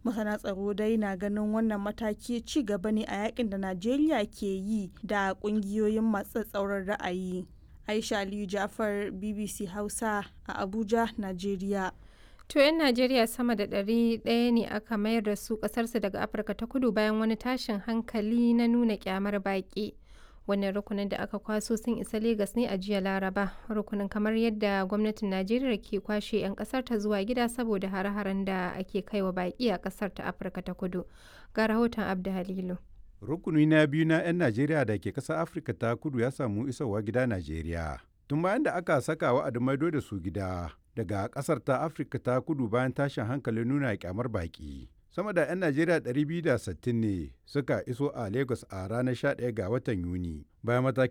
masana tsaro dai na ganin wannan mataki ci gaba ne a yakin da najeriya ke yi da kungiyoyin masu tsauran ra'ayi aisha aliyu jafar bbc hausa a abuja najeriya To 'yan Najeriya sama da ɗari ɗaya ne aka mayar da su ƙasarsu daga Afirka ta kudu bayan wani tashin hankali na nuna kyamar baƙi. Wannan rukunin da aka kwaso sun isa Legas ne a jiya Laraba. Rukunin kamar yadda gwamnatin Najeriya ke kwashe 'yan ƙasar ta zuwa gida saboda hare-haren da ake kaiwa baƙi a ƙasar ta Afirka ta kudu. Ga rahoton Abda Halilu. Rukuni na biyu na 'yan Najeriya da ke ƙasar Afirka ta kudu ya samu isowa gida Najeriya. Tun bayan da aka saka wa'adin maido da su gida, daga kasar ta afirka ta kudu bayan tashin hankalin nuna kyamar baki sama da 'yan najeriya 260 ne suka iso a lagos a ranar 11 ga watan yuni bayan matakin